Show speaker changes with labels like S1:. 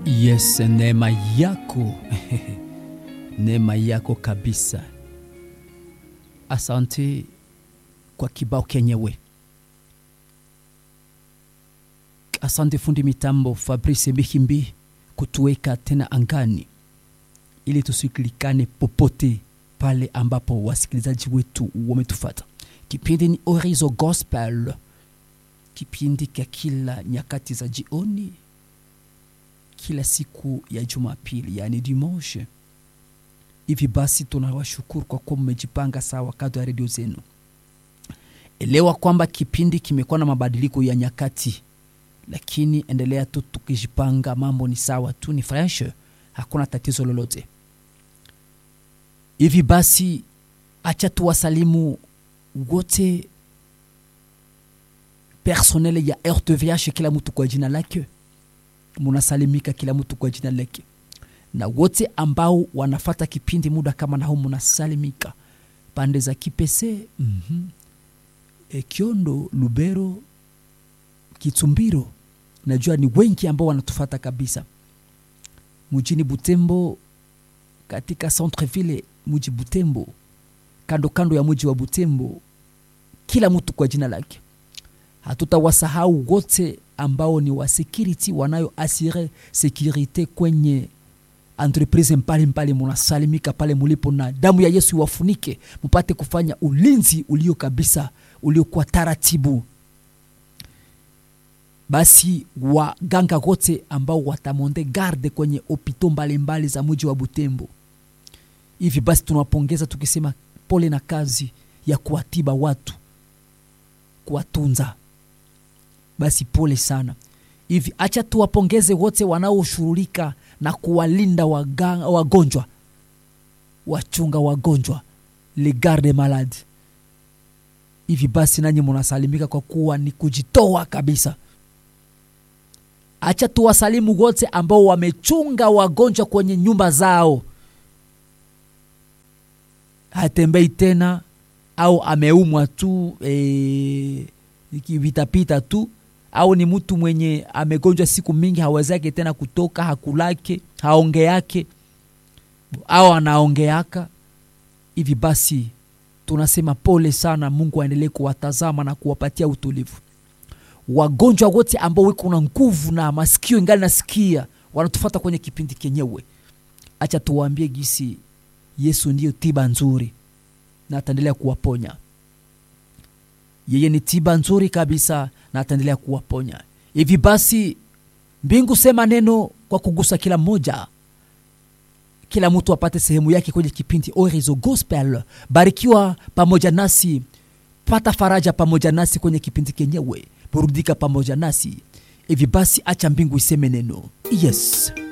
S1: Yes, neema yako neema yako kabisa. Asante kwa kibao kenyewe. Asante fundi mitambo Fabrice Bihimbi kutuweka tena angani ili tusikilikane popote pale ambapo wasikilizaji wetu wametufata. Kipindi ni Orizo Gospel, kipindi cha kila nyakati za jioni, kila siku ya Jumapili, yani dimanche. Hivi basi tunawashukuru kwa kuwa mmejipanga sawa kando ya redio zenu. Elewa kwamba kipindi kimekuwa na mabadiliko ya nyakati, lakini endelea tu tukijipanga, mambo ni sawa tu, ni fresh, hakuna tatizo lolote. Hivi basi, acha tuwasalimu wote personnel ya RTVH, kila mtu kwa jina lake, munasalimika kila mtu kwa jina lake, na wote ambao wanafata kipindi muda kama na huu munasalimika pande za Kipese, mm -hmm. E, Kiondo, Lubero, Kitumbiro, najua ni wengi ambao wanatufata kabisa mjini Butembo, katika centreville mji Butembo, kando kando ya mji wa Butembo, kila mtu kwa jina lake. Hatutawasahau wote ambao ni wa security wanayo asire securite kwenye entreprise mbalimbali, munasalimika pale mulipo, na damu ya Yesu iwafunike mupate kufanya ulinzi ulio kabisa uliokuwa taratibu. Basi waganga wote ambao watamonde garde kwenye opito mbalimbali za mji wa Butembo, hivi basi tunawapongeza tukisema pole na kazi ya kuwatiba watu, kuwatunza. Basi pole sana. Hivi acha tuwapongeze wote wanaoshughulika na kuwalinda waga- wagonjwa, wachunga wagonjwa, le garde malade. Hivi basi nanyi munasalimika kwa kuwa ni kujitoa kabisa. Acha tuwasalimu wote ambao wamechunga wagonjwa kwenye nyumba zao, hatembei tena au ameumwa tu e, vitapita tu au ni mtu mwenye amegonjwa siku mingi hawezake tena kutoka, hakulake, haongeake au anaongeaka. Hivi basi tunasema pole sana. Mungu aendelee kuwatazama na kuwapatia utulivu wagonjwa wote ambao wiko na nguvu na masikio ingali nasikia wanatufata kwenye kipindi kenyewe. Acha tuwaambie gisi Yesu ndiyo tiba nzuri na ataendelea kuwaponya. Yeye ni tiba nzuri kabisa na ataendelea kuwaponya. Hivi basi, mbingu sema neno kwa kugusa kila mmoja, kila mtu apate sehemu yake kwenye kipindi Orizo Gospel. Barikiwa pamoja nasi, pata faraja pamoja nasi kwenye kipindi kenyewe, burudika pamoja nasi. Hivi basi, acha mbingu iseme neno. Yes.